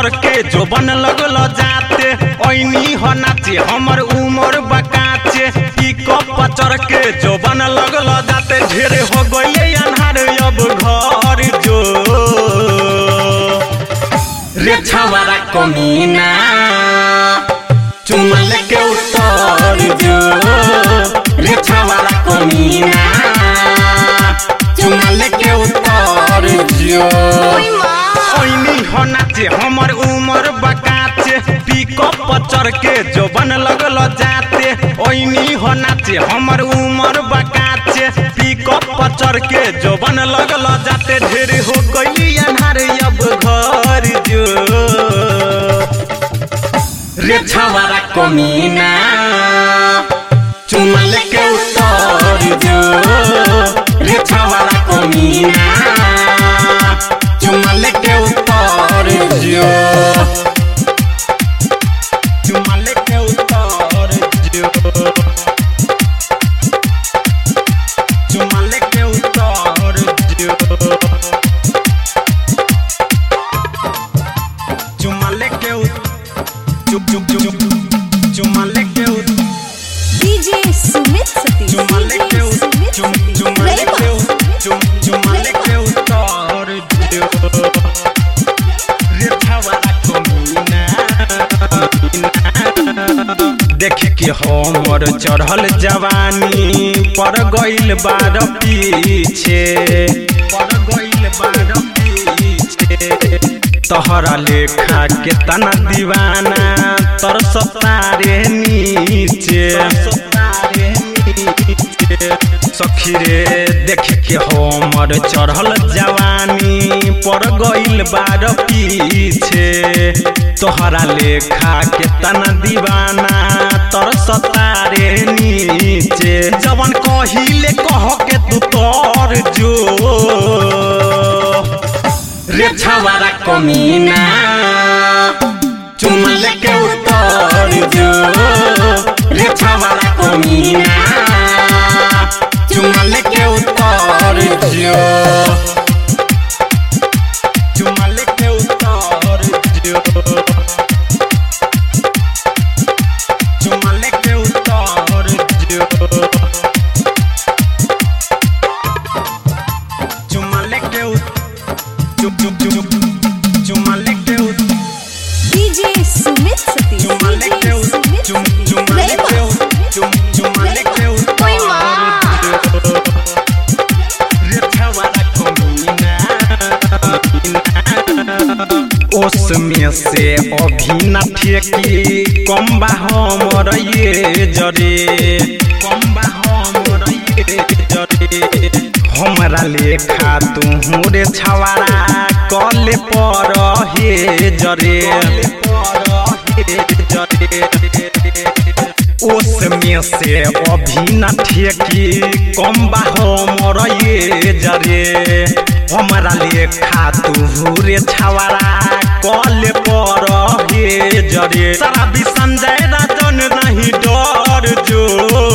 पचर के जो बन लगल जाते ओइनी हो नाचे हमर उमर बकाचे पिकअप पचर के जो बन लगल जाते ढेर हो गइले अन्हार अब घर जो रे छवारा कमीना चुमल के उतर जो रे छवारा कमीना चुमल के उतर जो ओइनी हो नाचे हमर उमर बकाचे पिकअप पचर के जो बन लगल जाते ओइनी हो नाचे हमर उमर बकाचे पिकअप पचर के जो बन लगल जाते ढेर हो गइली अन्हार अब घर जो रे छवारा कमीना चुमल के उतर जो रे छवारा कमीना चुमल के उतर जो चुमल के उतर जो चुमल के उतर जो चुमल के उतर चुप चुप चुप चुमल के उतर डीजे सुमित सतीश चुमल के डीजे उतर सुमित चुम सतीश चुमल के रैमा। उतर चुम चुमल के उतर जो रे छवारा कमीना देख के हमर चढ़ल जवानी पर गइल बार पीछे पर गइल बार पीछे तहरा लेखा के तना दीवाना तर सतारे नीचे सखी रे देख के हमर चढ़ल जवानी पर गइल बार पीछे तोहरा लेखा के तना दीवाना तर सतारे नीचे जवन कहिले कह के तू तोर जो रे छवारा कमीना चुमल के उतर जो रे छवारा कमीना चुमल के उतर जो चुमल के उतर जो चुमल के उतर जो चुमल के उतर चुप चुप चुप चुमल के उतर डीजे सुमित सतीश चुमल के डीजे उतर सुमित चुम सतीश चुमल के रैमा। उतर चुम चुमल के उतर ओए माँ। रे छवारा कमीना ओस में से अभी न ठेकी कम बा हमर ये जरे कम बा हमर ये जरे हमरा लेखा तू रे छवारा कले पर हे जरे ओस में से अभी न ठेकी कम बा हमर ये जरे हमरा लेखा तू रे छवारा कले पर हे जरे सारा भी संजय राजन नहीं डर जो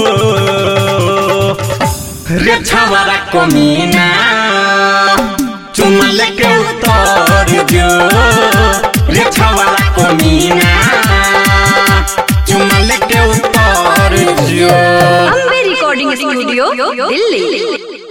रे छवारा कमीना चुमल के उतर जो रे छवारा कमीना चुमल के उतर जो अम्बे रिकॉर्डिंग स्टूडियो दिल्ली